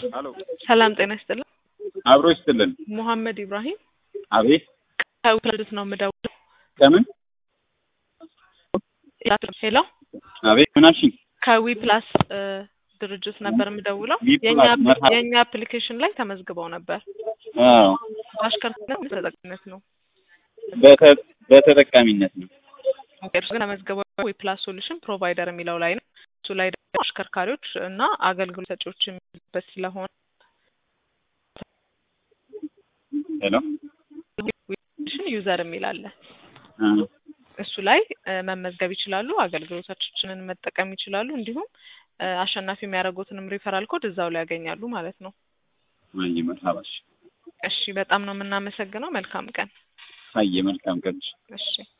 ሄሎ ሰላም ጤና ይስጥልን። አብሮ ይስጥልን። ሙሐመድ ኢብራሂም አቤት ከውልድት ነው የምደውለው። ከምን ሄሎ አቤት ምን አልሽኝ? ከዊ ፕላስ እ ድርጅት ነበር የምደውለው። ዊ የኛ ፕላስ መርሃ- የኛ አፕሊኬሽን ላይ ተመዝግበው ነበር። አዎ አሽከርካሪነት ተጠቃሚነት ነው። በተ- በተጠቃሚነት ነው። ኦኬ፣ እርሱ ግን ተመዝግበው ዊ ፕላስ ሶሉሽን ፕሮቫይደር የሚለው ላይ ነው። እሱ ላይ ደግሞ አሽከርካሪዎች እና አገልግሎት ሰጪዎች የሚሉበት ስለሆነ ሄሎ ዊሽን ዩዘር የሚል አለ። አ፣ እሱ ላይ እ መመዝገብ ይችላሉ። አገልግሎቶቻችንን መጠቀም ይችላሉ። እንዲሁም እ አሸናፊ የሚያደርጉትንም ሪፈራል ኮድ እዛው ላይ ያገኛሉ ማለት ነው። ማየ መርሃባሽ እሺ፣ በጣም ነው የምናመሰግነው። መልካም ቀን። አየ መልካም ቀን እሺ